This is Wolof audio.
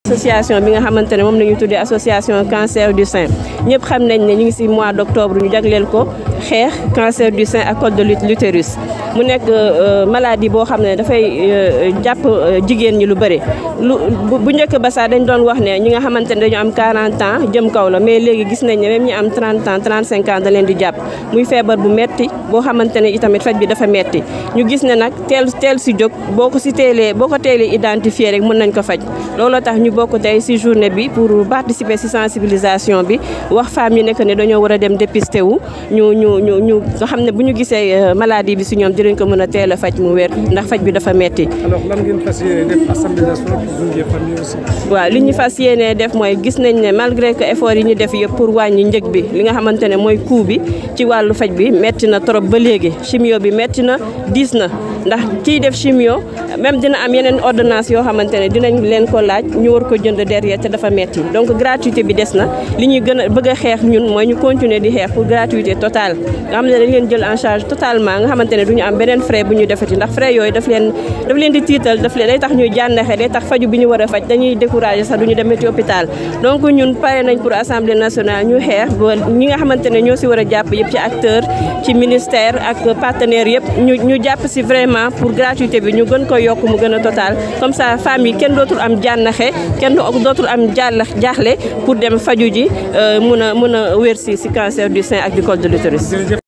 association bi nga xamante ne moom la ñu tuddee association cancer du sein ñëpp xam nañ ne ñu ngi si mois d' octobre ñu jagleel ko xeex cancer du sein ak col de l'utérus mu nekk maladie boo xam ne dafay jàpp jigéen ñi lu bëri lu bu njëkk ba sax dañ doon wax ne ñi nga xamante ne dañu am 40 ans jëm kaw la mais léegi gis nañ ne même ñi am 30 ans 35 ans da leen di jàpp muy feebar bu metti boo xamante ne itamit faj bi dafa metti ñu gis ne nag teel teel si jóg boo ko si teelee boo ko teelee identifier rek mën nañ ko faj looloo tax ñu bokk tey si journée bi pour participer si sensibilisation bi wax femmes yi nekk ne dañoo war a dem dépister wu ñu ñu ñu ñu nga xam ne bu ñu gisee maladie bi si ñoom dinañ ko mën a teel a faj mu wér ndax faj bi dafa metti alors lan ngeen fas yéene def assemblée nationale pour gunge famille aussi. waaw li ñu fas yéenee def mooy gis nañ ne malgré que effort yi ñu def yëpp pour wàññi njëg bi li nga xamante ne mooy coût bi ci wàllu faj bi metti na trop ba léegi chimio bi metti na diis na ndax kiy def chimio même dina am yeneen ordonnance yoo xamante ne dinañ leen ko laaj ñu war ko jënd derrière te dafa metti donc gratuité bi des na li ñuy gën a bëgg a xeex ñun mooy ñu continuer di xeex pour gratuité totale nga xam ne dañ leen jël en charge totalement nga xamante ne du ñu am beneen frais bu ñu defati ndax frais yooyu daf leen daf leen di tiital daf leen day tax ñuy jànnaxe day tax faju bi ñu war a faj dañuy découragé sax du ñu demati hôpital donc ñun pare nañ pour assemblée nationale ñu xeex ba ñi nga xamante ne ñoo si war a jàpp yëpp ci acteur ci ministère ak partenaire yëpp ñu ñu jàpp si vraiment pour gratuité bi ñu gën ko yokk mu gën a total comme ça femmes yi kenn dootul am jànnaxe kenn dootul am jàll jaaxle pour dem faju ji mun a mun a wér si si cancer du sein ak du col de l'utérus